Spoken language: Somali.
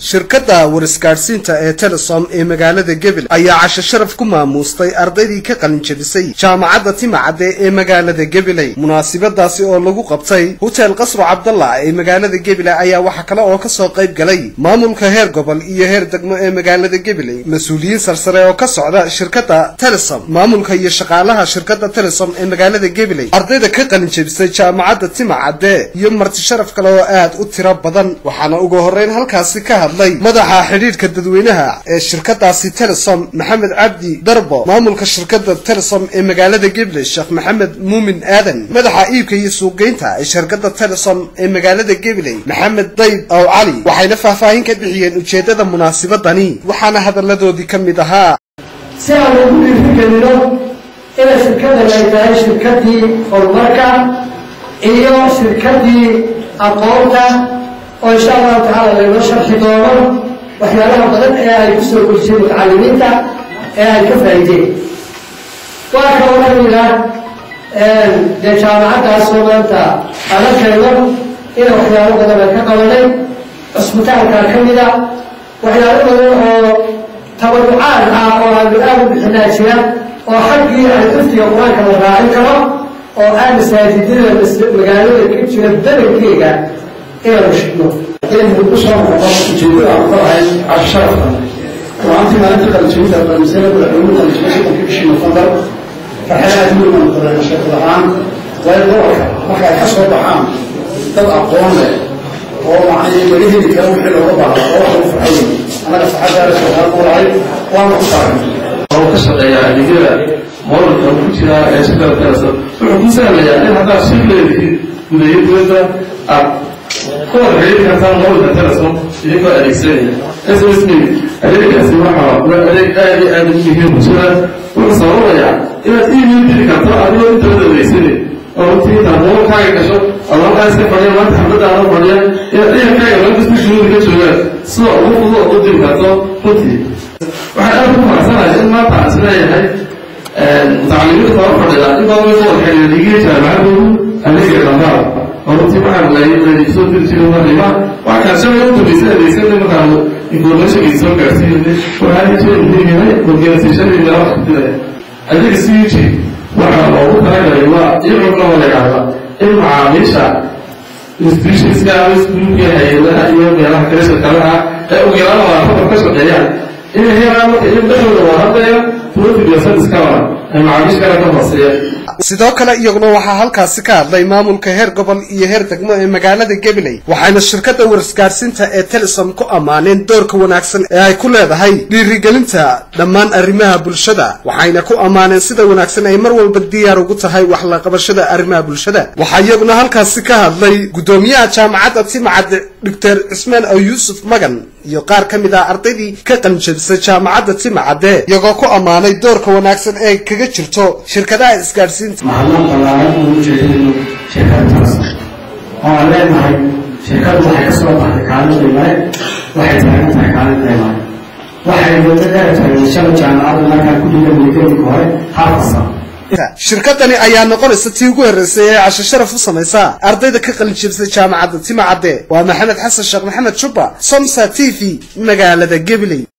shirkadda warisgaadhsiinta ee telesom ee magaalada gebel ayaa casho sharaf ku maamuustay ardaydii ka qalin jebisay jaamacadda timacadde ee magaalada gebeley munaasibadaasi oo lagu qabtay hotel qasro cabdalla ee magaalada gebele ayaa waxaa kale oo kasoo qayb galay maamulka heer gobol iyo heer degmo ee magaalada gebeley mas-uuliyiin sarsare oo ka socda shirkadda telesom maamulka iyo shaqaalaha shirkadda telesom ee magaalada gebeley ardayda ka qalin jebisay jaamacadda timacadde iyo marti sharaf kale oo aad u tiro badan waxaana ugu horreyn halkaasi ka hadlay madaxa xidhiidhka dadweynaha ee shirkadaasi telesom maxamed cabdi darbo maamulka shirkadda telesom ee magaalada gebeley sheekh maxamed muumin aadan madaxa iibka iyo suuqgeynta ee shirkadda telesom ee magaalada gebeley maxamed dayb aw cali waxayna faahfaahin ka bixiyeen ujeeddada munaasibadani waxaana hadalladoodii ka mid ahaa si aan ugu dhiirigelino inay shirkaddan ay tahay shirkaddii horumarka iyo shirkaddii aqoonta oo insha allahu tacaala laynoo sharxi doono waxyaalaha badan ee ay kusoo gelsiyeen mutacalimiinta ee ay ka faa'iideen waa kaloo ka mid ah dee jaamacaddaasoo maanta adakayno ina waxyaalo badan ay ka qabanay cusbitaalkaa ka mid a waxyaalo badan oo tabarucaad ah oo aanu aad u bixinaa jira oo xaggii ay xifdiga qur-aanka la raacin karo oo aan masaajidada magaalada ka jira badankeyga inaanu shidno inaynu ku soo noqono ujeedada aan ku lahayn casho sharafka ruantii maalinta qalijabinta qalisada madaxweynuhu qalijabay soddonka bishii nofembar farxada aad weyn baan qorayna shirkad ahaan waayo gobolka marka ay ka soo baxaan dad aqoon leh oo macnii laga heli kara wixii looga baahda oo wax lagu farxo weyn annaga farxaddaada shirkadaad ku lahay waana ku taagan oo ka shaqeeya adeegyada moolka ku jira ee shirkada telesom wuxuu ku sahlayaa in haddaad shir leedihiin gudayo dibadda aad ku wada xidhiiri kartaan moolka telesom idinkoo adeegsanaya ssb adeegaasi waxa waa adeeg aad iyo aad u muhiim bulshada wuxuu sababayaa inaad email diri karto adigoo intabada adeegsanay oo runtii intaad moolkaaga gasho adookaa iska fadhiya maanta xafladda aada fadhiya inaad ciidankaaga meel kasta shuruudi ka joogaan sida ugu fudud oo u diri karto runtii waxaan aad ku faraxsanahay in maanta aan isleeyahay mutacalimiinta kala fadhida in badan way soo xiriira dhigiya jaamacadoodu adeega dhambaal oo runtii waxaan leeyahay soo diri jiray marnima wax kaan shalay u dambeysay adeegsanay markaanu informationkii soo gaarsiinay waxaa jira muhiim yahay organisationadii meelo xafidaya adeega c u g waxaa loogu talagalay waa iyagoo la yidhaahda in macaamiisha institutionska ama iskuulka hay-adaha iyo meelaha kale shirkadaha ee ugu yaraan wadaafada ka shaqeeyaan inay helaan marka iyagu dhexdooda waa hadlaya profit iyo service-kaba ay macaamiish kale ka hooseeyaan sidoo kale iyaguna waxaa halkaasi ka hadlay maamulka heer gobol iyo heer degmo ee magaalada gebeley waxayna shirkadda warisgaadhsiinta ee telesom ku ammaaneen doorka wanaagsan ee ay ku leedahay dhiirigelinta dhammaan arrimaha bulshada waxayna ku ammaaneen sida wanaagsan ay mar walba diyaar ugu tahay wax la qabashada arrimaha bulshada waxaa iyaguna halkaasi ka hadlay guddoomiyaha jaamacadda timacadde doctor cismaan oo yuusuf magan iyo qaar ka mid ah ardaydii ka qalinjabisay jaamacadda timacadde iyagoo ku ammaanay doorka wanaagsan ee kaga jirto shirkadaha isgaadhsiinta mahadnaq ballaaran ugu jeedino shirkada telesom oo aan leenahay shirkadu waxay ka soo baxday kaalin qiimae waxay taagan tahay kaalin qiimae waxay muddo dheer tahay shala jaamacadda markaa ku dhiga miigadinka hore halkasa shirkadani ayaa noqonaysa tii ugu horreysay ee casho sharaf u samaysa ardayda ka qalin jebisay jaamacadda timacadde waa maxamed xasan sheekh maxamed jubba somsa t v magaalada gebeley